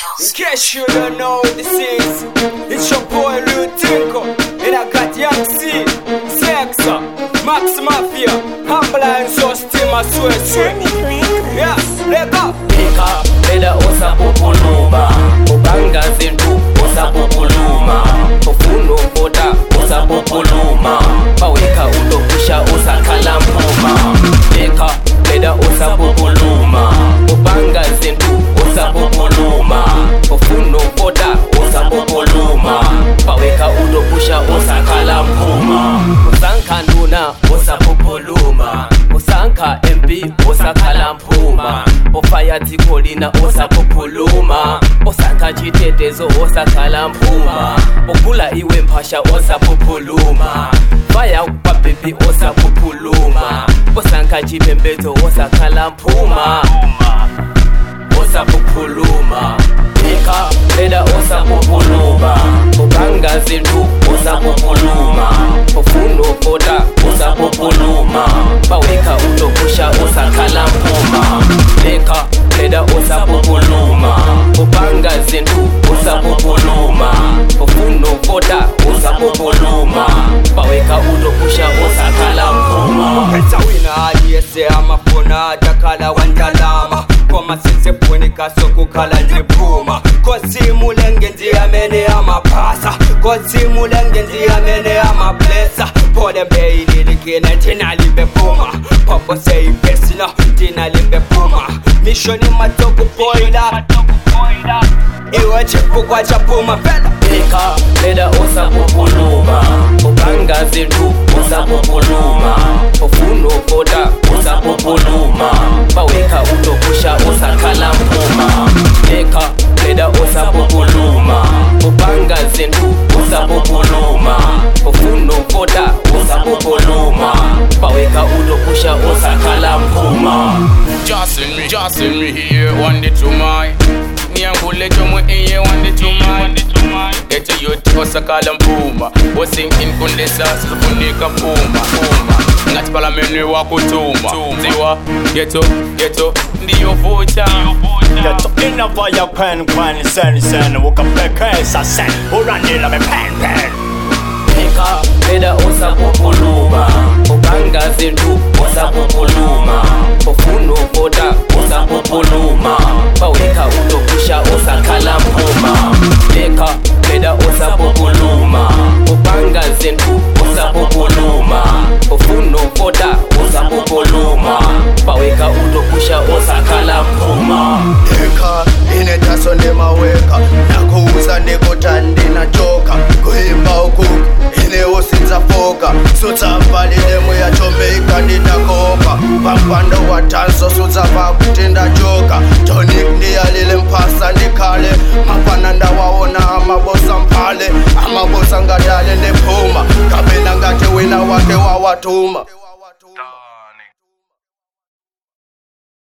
In case you don't know what this is, it's your boy Lil Tinko, and I got Young C, Sexa, Max Mafia, Humble and so steam, I swear, swear. Yeah, let go. Ika beda usapopuluma Ubanga zintu usapopuluma Ufuno boda usapopuluma Baweka utokusha usakala mpuma Ika beda usapopuluma Ubanga zintu usapopuluma Ufuno boda usapopuluma Baweka utokusha usakala mpuma Usanka nduna usapopuluma Usanka MP usakala mpuma ofaya dzikolina osapophuluma osakha chitetezo osakhala mphuma ogula iwe mphasha osapophuluma faya kwabhebhi osapophuluma osankha chipembedzo osakhala mphuma osapophuluma ika beda osapophuluma ubanga zintu osapophuluma ufuno koda osapophuluma baweka utokusha osakhala mphuma ika beda osapophuluma ubanga zintu osapophuluma ufuno koda osapophuluma baweka utokusha osakhala mphuma It's a winner, aliyese amafuna atakala wandalama koma sizifunika sokukhala ndiphuma kosimulenge ndiyamene amaphasa kosimulenge ndiyamene amablesa pole mbeyililikile ndinalibephuma popo seyipesina ndinalibephuma mishoni matokupoila iwe chipukwa chaphuma phela ika beda osapophuluma ubanga zintu osapophuluma ufuno koda osapophuluma baweka utokusha osakhala mphuma ika beda osapophuluma ubanga zintu osapophuluma ufuno koda osapophuluma baweka utokusha osakhala mphuma Just in me, just in me here, one day to my Nyangule chomwe iye one day to my Eto yote osakala mpuma Wasingin kundesa sifunika puma puma Ngati palamene wakutuma Ziwa, geto, geto, ndiyo vuta Geto inava ya kwen kwen sen sen Woka peke sa sen Urandila me pen pen ika beda osapophuluma ubanga zintu osapophuluma ufuno koda osapophuluma baweka utokusha osakhala mphuma ika beda osapophuluma ubanga zintu osapophuluma ufuno koda osapophuluma baweka utokusha osakhala mphuma eka inetaso ndemaweka nakuuza ndikutandi nachoka kuimba uku inewosinza foka sutsapalile muyachomeika ndinakopa pampando wa tanso sutsapa kuti ndachoka tonik ndiyalile mphasa ndikhale mapana ndawaona amabosa mphale amabosa ngadale ndephuma kapena ngati wina wake wawatuma